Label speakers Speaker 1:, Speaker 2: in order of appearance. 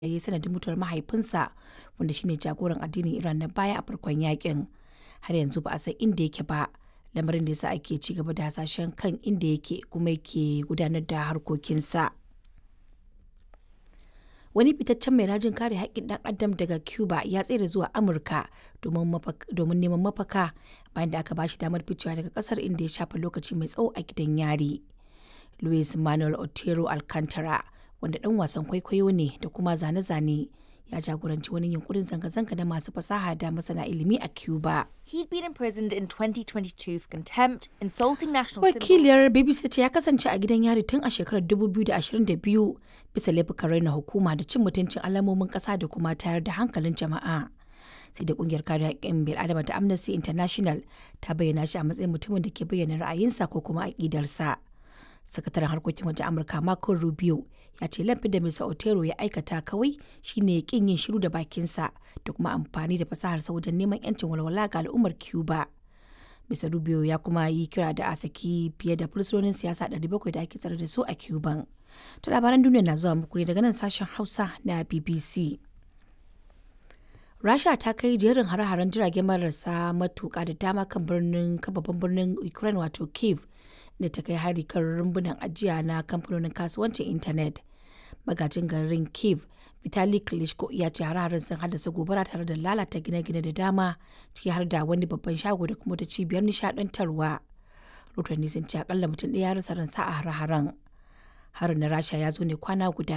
Speaker 1: ya yi sanadin mutuwar mahaifinsa wanda shine jagoran addinin Iran na baya a farkon yakin. Har yanzu ba a san inda yake ba, lamarin da yasa ake ci gaba da hasashen kan inda yake kuma yake gudanar da harkokinsa. Wani fitaccen mai rajin kare haƙƙin ɗan adam daga Cuba ya tsere zuwa Amurka domin neman mafaka bayan da aka bashi damar ficewa daga ƙasar inda ya shafe lokaci mai tsawo a gidan yari. Luis Manuel Otero Alcantara, wanda ɗan wasan kwaikwayo ne da kuma zane-zane, ya jagoranci wani yunkurin zanga-zanga na masu fasaha da masana ilimi a Cuba.
Speaker 2: He'd been imprisoned in 2022 for contempt, insulting national symbols.
Speaker 1: Wakiliyar BBC ta ce ya kasance a gidan yari tun a shekarar 2022 bisa laifukan raina hukuma da cin mutuncin alamomin ƙasa da kuma tayar da hankalin jama'a. Sai da kungiyar kare haƙƙin bil'adama ta Amnesty International ta bayyana shi a matsayin mutumin da ke bayyana ra'ayinsa ko kuma aƙidarsa. Sakataren harkokin wajen Amurka Marco Rubio ya ce laifin da Mr. Otero ya aikata kawai shine kin yin shiru da bakinsa da kuma amfani da fasaharsa wajen neman 'yancin walwala ga al'ummar Cuba. Mr. Rubio ya kuma yi kira da a saki fiye da fursunonin siyasa 700 da ake tsare da su a Cuban. To labaran duniya na zuwa muku ne daga nan sashen Hausa na BBC. Rasha ta kai jerin hare-haren jirage marasa matuƙa da dama kan birnin babban birnin Ukraine wato Kiev da ta kai hari kan rumbunan ajiya na kamfanonin kasuwancin intanet. Magajin garin Kiev, Vitali Klitschko ya ce hare-haren sun haddasa gobara tare da lalata gine-gine da dama ciki har da wani babban shago da kuma da cibiyar nishadantarwa. Rotanni sun ce akalla mutum ɗaya ya rasa ransa a hare-haren. Harin na Rasha ya zo ne kwana guda